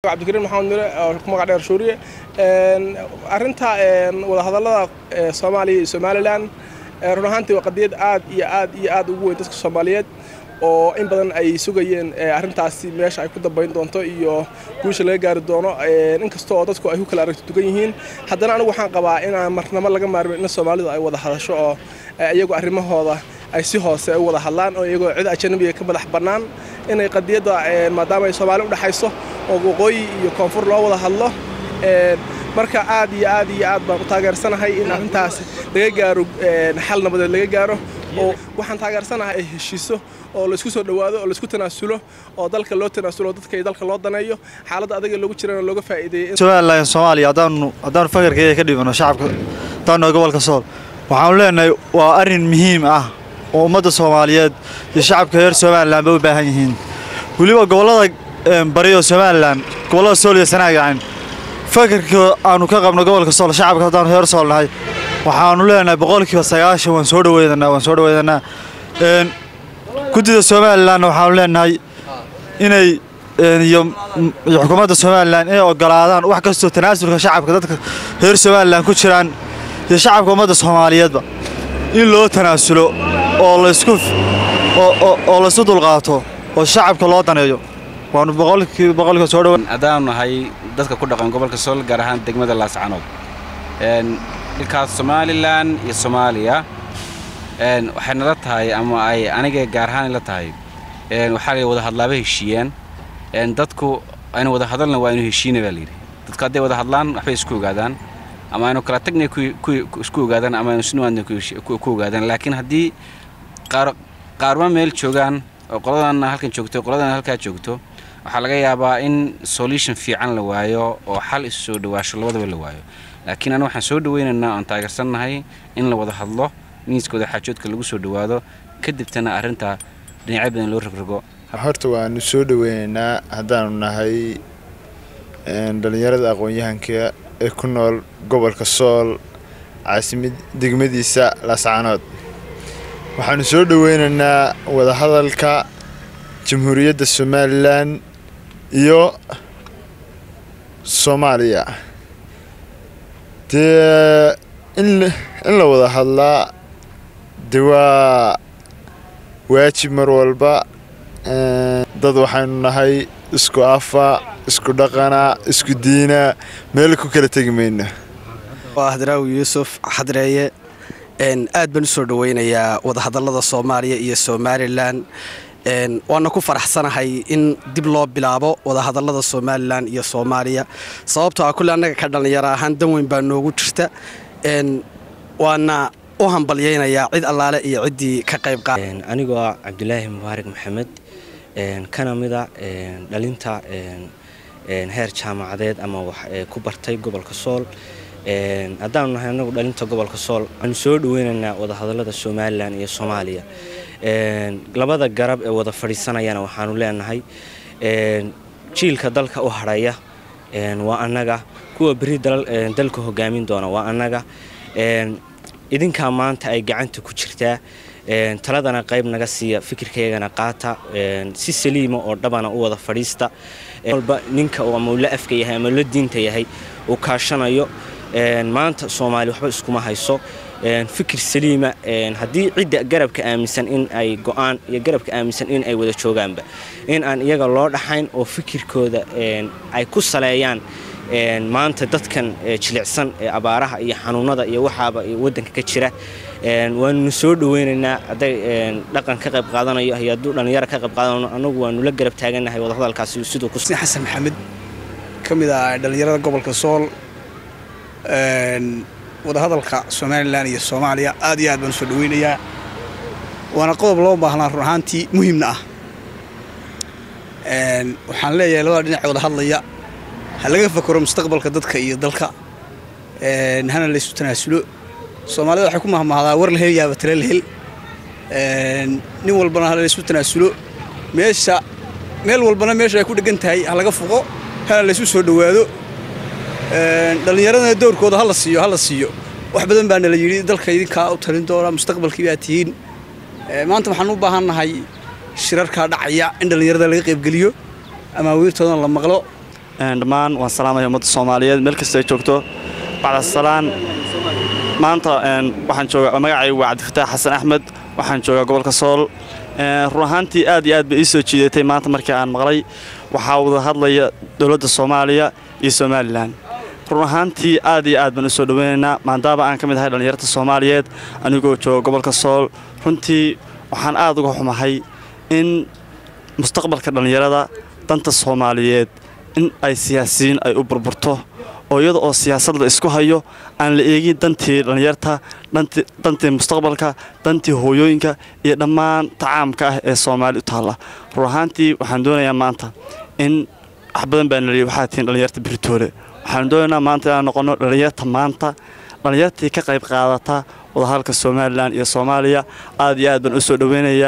cabdikariin maxamed mire oo ku magac dheer shuuriye arrinta wadahadallada soomaaliya iyo somalilan run ahaantii waa qadiyad aad iyo aad iyo aad ugu weyn dadka soomaaliyeed oo in badan ay sugayeen arrintaasi meesha ay ku dambayn doonto iyo guusha laga gaari doono inkasta oo dadku ay ku kala aragti dugan yihiin haddana anigu waxaan qabaa inaan marnamo laga maarmin in soomaalidu ay wada hadasho oo iyagu arrimahooda ay si hoose u wada hadlaan oo iyagoo cid ajanabiga ka madax bannaan inay qadiyadda maadaama ay soomaali u dhexayso oo waqooyi iyo koonfur loo wada hadlo marka aad iyo aad iyo aad baan u taageersanahay in arrintaas laga gaaro xal nabadeed laga gaaro oo waxaan taageersanahay ay heshiiso oo laysku soo dhowaado oo laysku tanaasulo oo dalka loo tanaasulo dadka iyo dalka loo daneeyo xaaladda adaga loogu jirana looga faa'iideeyey somalilan soomaaliya haddaanu haddaanu fakarkeeda ka dhibano shacabka haddaanu gobolka sool waxaanu leenahay waa arrin muhiim ah oo ummadda soomaaliyeed iyo shacabka reer somalilan bay u baahan yihiin weliba gobollada bariyo somalilan gobollada sool iyo sanaagacan fakarka aanu ka qabno gobolka sool shacabka haddaanu reer sool nahay waxaanu leenahay boqolkiiba sagaashan waan soo dhaweydanaa waan soo dhaweydanaa guddida somalilanna waxaanu leenahay inay iyo xukuumadda somalilan inay ogolaadaan wax kastoo tanaasulka shacabka dadka reer somalilan ku jiraan iyo shacabka ummadda soomaaliyeedba in loo tanaasulo oo laysku oo laysu dulqaato oo shacabka loo daneeyo waanu boqolkiiba boqolkiiba soo dhawa haddaanu nahay dadka ku dhaqan gobolka sool gaar ahaan degmada laascanood ilkaas somalilan iyo soomaaliya waxay nala tahay ama ay aniga gaar ahaan ila tahay waxaa la wada hadlaaba heshiiyaan dadku aynu wada hadalna waa aynu heshiina baa layidhi dadku hadday wada hadlaan waxbay isku ogaadaan ama aynu kala tagna isku ogaadaan ama aynu sinuwaadna ku ogaadaan laakiin haddii qaarma meel joogaan oo qoladanna halkan joogto qoladana halkaa joogto waxaa laga yaabaa in solution fiican la waayo oo xal isu soo dhawaasho labadaba la waayo laakiin anu waxaan soo dhawaynaynaa oon taageersannahay in la wada hadlo miiskooda xaajoodka lagu soo dhawaado kadibtana arrinta dhinacyo badan loo rogrogo horta waanu soo dhaweynaynaa haddaanu nahay dhallinyarada aqoon-yahanka ee ku nool gobolka sool caasimad degmadiisa laascanood waxaanu soo dhaweynaynaa wadahadalka jamhuuriyadda somalilan iyo soomaaliya dee in la wada hadlaa de waa waajib mar walba dad waxaynu nahay isku afa isku dhaqana isku diina meel ku kala tegi mayno waa hadraawi yuusuf xadreeye aad baan u soo dhaweynayaa wadahadallada soomaaliya iyo somalilan waana ku faraxsanahay in dib loo bilaabo wadahadallada somalilan iyo soomaaliya sababtoo ah kulle annaga ka dhallinyaro ahaan dan weyn baa noogu jirta waana u hambalyaynayaa cid allaale iyo ciddii ka qayb anigoo ah cabdulaahi mubaarak maxamed kana mida dhalinta heer jaamacadeed ama wax ku bartay gobolka sool haddaanu nahay anagu dhalinta gobolka sool waxaanu soo dhaweynaynaa wadahadallada somalilan iyo soomaaliya labada garab ee wada fadhiisanayana waxaanu leenahay jiilka dalka u hadhaya waa annaga kuwa beri dalka hogaamin doona waa annaga idinkaa maanta ay gacanta ku jirtaa taladana qayb naga siiya fikirkaygana qaata si saliima oo dhabana u wada fadhiista walba ninka ama uu la afka yahay ama la diinta yahay uu kaashanayo maanta soomaali waxba iskuma hayso fikir saliima haddii cidda garabka aaminsan in ay go-aan iyo garabka aaminsan in ay wada joogaanba in aan iyaga loo dhaxayn oo fikirkooda ay ku saleeyaan maanta dadkan jilicsan ee abaaraha iyo xanuunada iyo waxaaba wadanka ka jira waanuna soo dhaweynaynaa hadday dhaqan ka qayb qaadanayo iyo hadduu dhallinyaro ka qayb qaadanayo anagu waanu la garab taaganahay wadahadalkaasi siduu ku xasan maxamed ka mid ah dhallinyarada gobolka sool wadahadalka somalilan iyo soomaaliya aad iyo aad baan u soo dhaweynayaa waana qodob loo baahnaa run ahaantii muhiimna ah waxaan leeyahay labada dhinac wada hadlaya ha laga fakaro mustaqbalka dadka iyo dalka hana laysu tanaasulo soomaalida waxay ku mahmahdaa war la hel yaaba tale la hel nin walbana ha laysu tanaasulo meesha meel walbana meesha ay ku dhegan tahay ha laga foqo hana laysu soo dhowaado dhallinyaradana dowrkooda hala siiyo hala siiyo wax badan baa nala yidhi dalka idinkaa u talin doona mustaqbalkii baa tihiin maanta waxaan u baahannahay shirarkaa dhacaya in dhallinyarada laga qaybgeliyo amaawiirtoodana la maqlo dhammaan waan salaamaya ummadda soomaaliyeed meel kasta ay joogto bacdasalaan maanta waxaan joogaa magacaygu waa cabdifataax xasan axmed waxaan joogaa gobolka sool run ahaantii aad iyo aad bay ii soo jiidatay maanta markii aan maqlay waxaa wada hadlaya dowladda soomaaliya iyo somalilan run ahaantii aad iyo aad baan u soo dhoweynaynaa maadaama aan ka mid ahay dhallinyarta soomaaliyeed anigoo jooga gobolka sool runtii waxaan aad uga xumahay in mustaqbalka dhallinyarada danta soomaaliyeed in ay siyaasiyiin ay u burburto oo iyada oo siyaasad la isku hayo aan la eegin dantii dhallinyarta dantii mustaqbalka dantii hooyooyinka iyo dhammaan tacaamka ah ee soomaali u taalla run ahaantii waxaan doonayaa maanta in wax badan baa naliyay waxaa tihiin dhallinyarta biritoole waxaan doonaynaa maanta inaan noqonno dhallinyarta maanta dhallinyartii ka qayb qaadata wadahadalka somalilan iyo soomaaliya aad iyo aad baan u soo dhoweynayaa